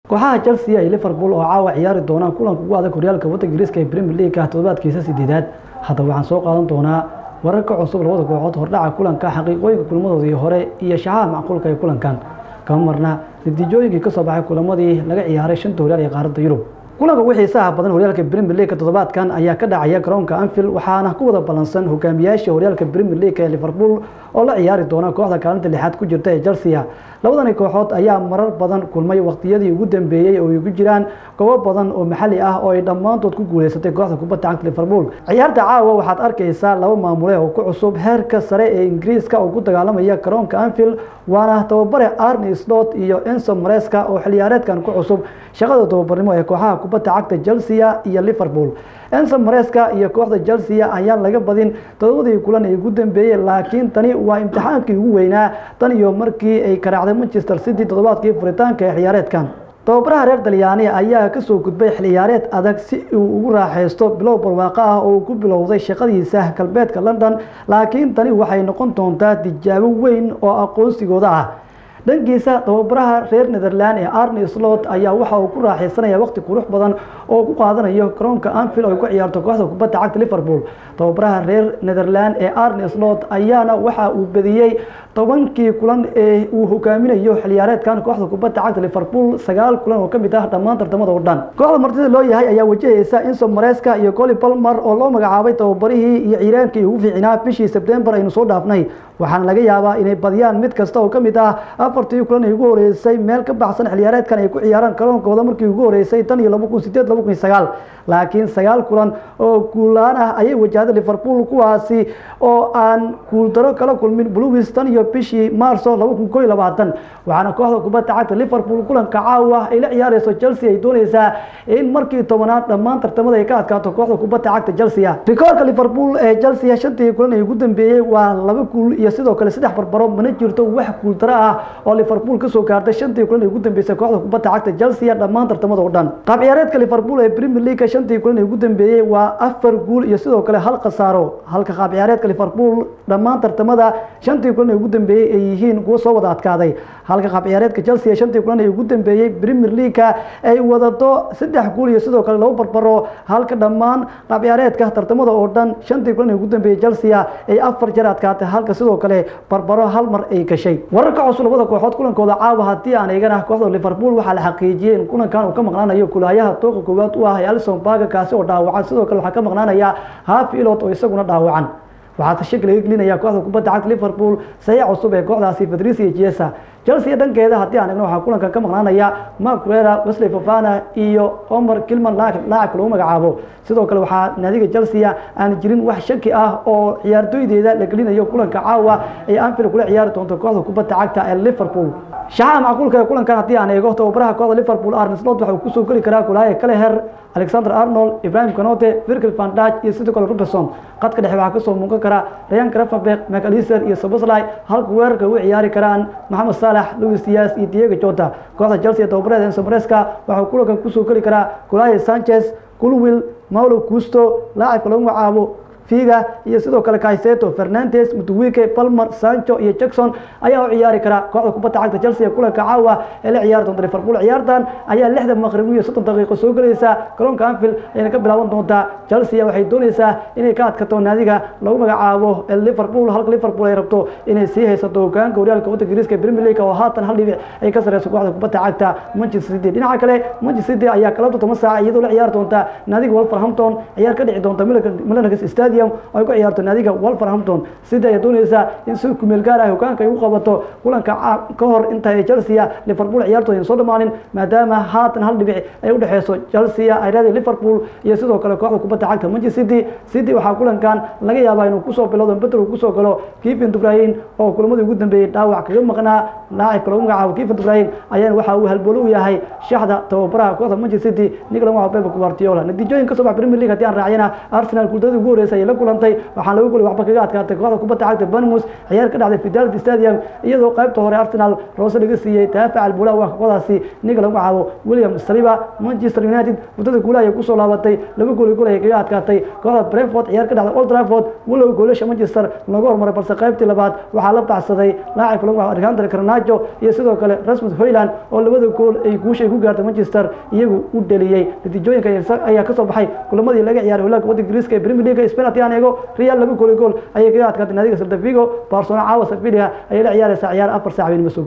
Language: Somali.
kooxaha chelsea iyo liverpool oo caawa ciyaari doonaan kulanka ugu adag horyaalka waddanka ingiriiska ee premier league toddobaadkiisa sideedaad haddaba waxaan soo qaadan doonaa wararka cusub labada kooxood hordhaca kulanka xaqiiqooyinka kulmadoodii hore iyo shaxaha macquulka ee kulankan kama marna natiijooyinkii kasoo baxay kulamadii laga ciyaaray shanta horyaal ee qaaradda yurub kulanka ugu xiisaha badan horyaalka premier league toddobaadkan ayaa ka dhacaya garoonka anfield waxaana ku wada ballansan hogaamiyaasha horyaalka premier league ee liverpool oo la ciyaari doona kooxda kaalinta lixaad ku jirta ee chelsea labadani kooxood ayaa marar badan kulmay waqtiyadii ugu dambeeyey oo ay ku jiraan goobo badan oo maxalli ah oo ay dhammaantood ku guuleysatay kooxda kubadda cagta liverpool ciyaarta caawa waxaad arkaysaa laba maamule oo ku cusub heerka sare ee ingiriiska oo ku dagaalamaya garoonka anfield waana tababare arni slot iyo enso mareska oo xiliyaareedkan ku cusub shaqada tababarnimo ee kooxaha kubadda cagta chelsea iyo liverpool enso mareska iyo kooxda chelsea ayaan laga badin todobadii kulan ee ugu dambeeyey laakiin tani waa imtixaankii ugu weynaa tan iyo markii ay karaacday manchester city toddobaadkii furitaanka ee xiliyaareedkan tababaraha reer dalyaani ayaa kasoo gudbay xiliyaareed adag si uu ugu raaxaysto bilow barwaaqo ah oo uu ku bilowday shaqadiisa galbeedka london laakiin tani waxay noqon doontaa tijaabo weyn oo aqoonsigooda ah dhankiisa tababaraha reer netherland ee arni slot ayaa waxa uu ku raaxaysanaya waqti qurux badan oo ku qaadanayo garoonka anfield oo ay ku ciyaarto kooxda kubadda cagta liverpool tababaraha reer netherland ee arni slot ayaana waxa uu bediyey tobankii kulan ee uu hogaaminayo xiliyaareedkan kooxda kubadda cagta liverpool sagaal kulan oo kamid ah dhammaan tartamada oo dhan kooxda martida loo yahay ayaa wajahaysa inso mareska iyo coli palmer oo loo magacaabay tababarihii iyo ciiraankii ugu fiicnaa bishii sebtembar aynu soo dhaafnay waxaana laga yaabaa inay badiyaan mid kasta oo kamid ah afartii kulan ay ugu horeysay meel ka baxsan xiliyaareedkan ay ku ciyaaraan garoonkooda markii ugu horeysay tan iyo laba kun sideed laba kun sagaal laakiin sagaal kulan oo guulaan ah ayay wajahday liverpool kuwaasi oo aan guuldaro kala kulmin bluis tan iyo bishii maarso laba kun koo iyo labaatan waxaana kooxda kubadda cagta liverpool kulanka caawa ay la ciyaareyso chelsea ay dooneysaa in markii tobanaad dhammaan tartamada ay ka adkaato kooxda kubadda cagta chelsea rikoorka liverpool ee chelsea shantii kulan ay ugu dambeeyey waa laba guul iyo sidoo kale saddex barbaro mana jirto wax guuldaro ah oo liverpool kasoo gaartay shantii kulan ay ugu dambeysay kooxda kubadda cagta chelsea dhammaan tartamada oo dhan qaab ciyaareedka liverpool ee premier league shantii kulan ay ugu dambeeyey waa afar guul iyo sidoo kale hal khasaaro halka qaab ciyaareedka liverpool dhammaan tartamada shantii kulan ay ugu dambeeyey ay yihiin kuwo soo wada adkaaday halka qaab ciyaareedka chelsea shantii kulan ay ugu dambeeyey premier league ay wadato saddex guul iyo sidoo kale labo barbaro halka dhammaan qaab ciyaareedka tartamada oo dhan shantii kulan ay ugu dambeeyey chelsea ay afar jeer adkaatay halka sidoo kale barbaro hal mar ay gashay wararka cusub labada kooxood kulankooda caawa haddii aan eegana kooxda liverpool waxaa la xaqiijiyey in kulankan uu ka maqnaanayo kulaayaha tooqa koowaad u ah ee alison baga kaasi oo dhaawacan sidoo kale waxaa ka maqnaanaya hafi ilot oo isaguna dhaawacan waxaa shaki laga gelinaya kooxda kubadda cagta liverpool saxiix cusub ee kooxdaasi fadrisia jesa chelsea dhankeeda haddii aan eegno waxaa kulankan ka maqnaanaya mark rera wesley fofana iyo omar kilman laacibka lagu magacaabo sidoo kale waxaa naadiga chelsea aan jirin wax shaki ah oo ciyaartooydeeda la gelinayo kulanka caawa ay anfield kula ciyaari doonto kooxda kubadda cagta ee liverpool shaxaha macquulka ee kulankan haddii aan eego tababaraha kooxda liverpool arne slot waxa uu kusoo geli karaa kulaaya kaleher alexander arnold ibrahim canote virgil van dijk iyo sidoo kale robertson qadka dhexe waxaa kasoo muuqan kara ryan gravenberg mcalister iyo soboslai halka weerarka ugu ciyaari karaan maxamed saalax louis dias iyo diego jota kooxda chelsea tababareeda enso mareska waxau kulankan kusoo geli karaa kulaaya sanchez culwil maulo custo laacibka lagu magacaabo figa iyo sidoo kale kaiseto fernandes mutuwike palmer sancho iyo jackson ayaa u ciyaari kara kooxda kubadda cagta chelsea ee kulanka caawa ee la ciyaari doonta liverpool ciyaartan ayaa lixda maqrib iyo soddon daqiiqo soo gelaysa garoonka anfield ayayna ka bilaaban doontaa chelsea waxay dooneysaa inay ka adkato naadiga lagu magacaabo liverpool halka liverpool ay rabto inay sii haysato hogaanka horyaalka waddanka ingiriiska ee premier league oo haatan hal dhibic ay ka sareyso kooxda kubadda cagta manchester city dhinaca kale manchester city ayaa kala toban saac iyadoo la ciyaari doonta naadiga wolverhampton ciyaar ka dhici doonta milanagas stadium ay ku ciyaarto naadiga wolverhampton sida ay dooneysaa in si kumeel gaar ah hogaanka ay u qabato kulanka ka hor inta ay chelsea liverpool ciyaartooda aysan soo dhamaanin maadaama haatan hal dhibic ay udhexeyso chelsea ay leedahay liverpool iyo sidoo kale kooxda kubadda cagta manchester city city waxaa kulankan laga yaabaa inuu kusoo bilowdo bedel uu kusoo galo kevin dubrahim oo kulamadii ugu dambeeyey dhaawac kaga maqnaa laacibka lagu magacaabo kevin dubrahim ayaana waxa uu halboolo u yahay shaxda tababaraha kooxda manchester city nicolas magacaabo pep guardiola natiijooyin ka soo bax premier league haddii aan raaciyana arsenal guuldaradii ugu horeysa ayay la kulantay waxaan lagu golay waxba kaga adkaatay kooxda kubadda cagta banmus ciyaar ka dhacday fidelity stadium iyadoo qaybta hore arsenal roose laga siiyey daafaca albula waa kooxdaasi ninka lagu magacaabo william saliba manchester united muddada guulaha ayay kusoo laabatay laba gooli gool ayay kaga adkaatay kooxda brentford ciyaar ka dhacday old trafford walow goolasha manchester lagu hormaray balse qaybtii labaad waxaa la baxsaday laacibka lagu magacaabo alexander carnajo iyo sidoo kale rasmus hoyland oo labada gool ay guusha ay ku gaartay manchester iyagu u dheliyey natiijooyinka ayaa kasoo baxay kulamadii laga ciyaaray hogaanka waddanka ingiriiska ee premier league spain haddii aan eego real laba gooli gool ayay kaga adkaatay naadiga salta vigo barcelona caawa sevilla ayay la ciyaaraysaa ciyaar afar saac weyn ma soo